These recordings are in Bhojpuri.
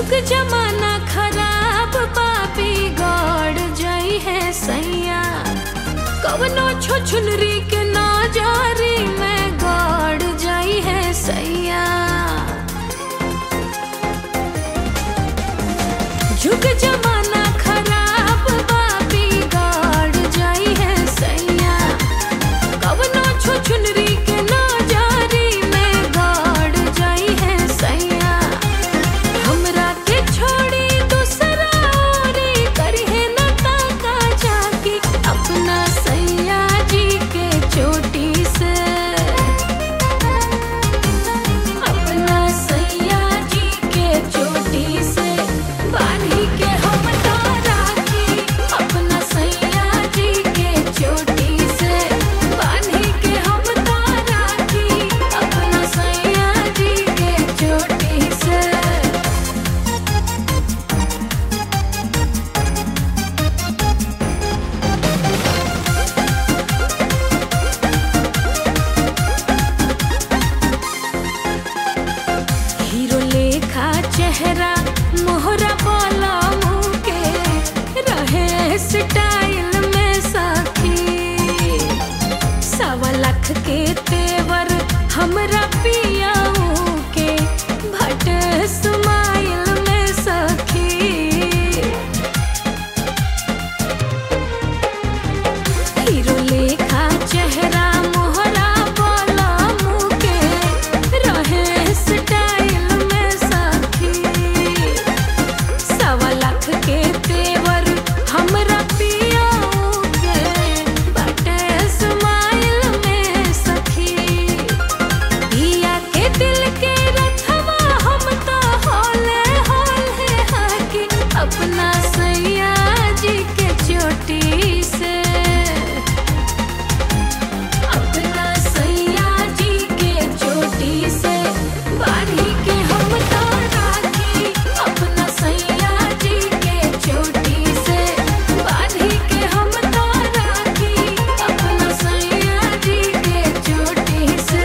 जुग जमाना खराब पापी गड़ जाई है सैया कवनो छुछुनरी के नजरी में गड़ जाई है सैया जुग जमाना खराब पापी गड़ जाई है सैया कवनो छुछुनरी के नजरी में गड़ जाई है सैया हमरा के छोड़ी दूसरा औरी करहे न ताका जाके अपना सैया जी के चोटी से अपना सैया जी के चोटी से बांधी के हम तो राखी अपना सैया जी के चोटी से बांधी के हम तो राखी अपना सैया जी के चोटी से हीरो लेखा चेहरा मोहरा बोला मुँह के रहे स्टाइल में सखी सवा लाख के तेवर हमरा पियाऊ के भट स्माइल में सखी हीरो लेखा चेहरा मोहरा बोला मुँह के रहे स्टाइल में सखी सवा लाख के तेवर हमरा पियाऊ के बटे स्माइल में सखी पिया के दिल के रखवा हम तो होले होले हाकी अपना सैया जी के चोटी से अपना सैया जी के चोटी से बांधी के हम तो राखी अपना सैया जी के चोटी से बांधी के हम तो राखी अपना सैया जी के चोटी से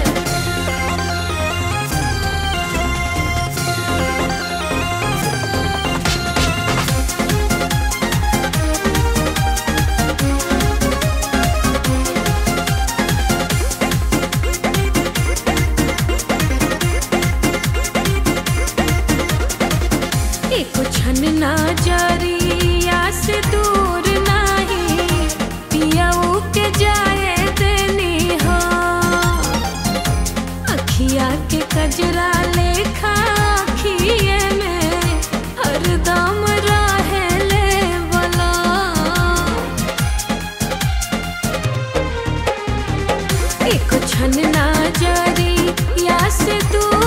एको छन ना जरिया से दूर नाही पियाऊ के जाए देनी हो अखिया के कजरा लेखा अखिए में हरदम रहे ले बला एको छन ना जरी या से दूर